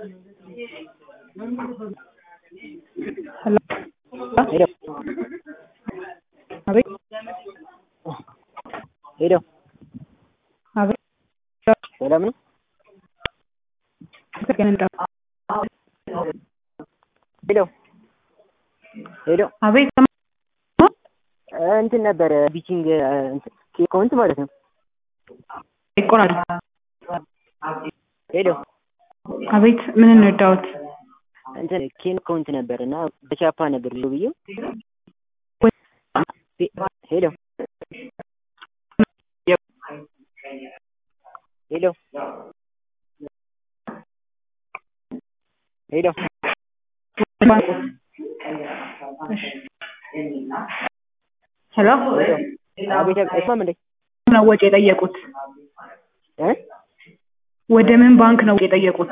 ሄሎ ሄሎ አቤት ሄሎ አቤት ሰላም ነው? ተገን እንደው ሄሎ ሄሎ አቤት እንትን ነበረ ቢቺንግ አካውንት ማለት ነው። ይቆራል ሄሎ አቤት ምን እንርዳዎት? እንትን ኬን አካውንት ነበር እና በቻፓ ነበር ብሎ ብዬው ሄሎ ሄሎ ሄሎ ሄሎ አቤት አይሰማም እንዴ? ነው ወጪ የጠየቁት? እ ወደ ምን ባንክ ነው ወጪ የጠየቁት?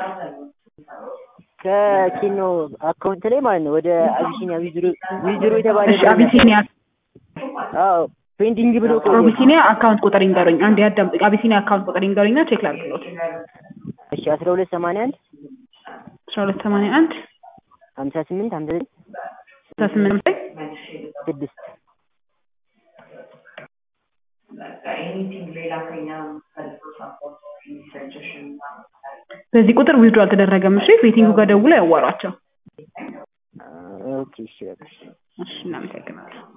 ከኬኖ አካውንት ላይ ማለት ነው ወደ አቢሲኒያ ዊዝድሮ ዊዝድሮ የተባለ እሺ አቢሲኒያ አዎ ፔንዲንግ ብሎ ቆየ። አቢሲኒያ አካውንት ቁጥር ይንገሩኝ። አንዴ አዳምጡኝ። አቢሲኒያ አካውንት ቁጥር ይንገሩኝና ቼክ ላድርግሎት። እሺ አስራ ሁለት ሰማንያ አንድ አስራ ሁለት ሰማንያ አንድ ሀምሳ ስምንት ሀምሳ ዘጠኝ ስልሳ ስምንት ላይ ስድስት በዚህ ቁጥር ዊዝድሮ አልተደረገም። እሺ ቤቲንጉ ጋር ደውለው ያዋሯቸው። ኦኬ እሺ በቃ እሺ እናመሰግናለን።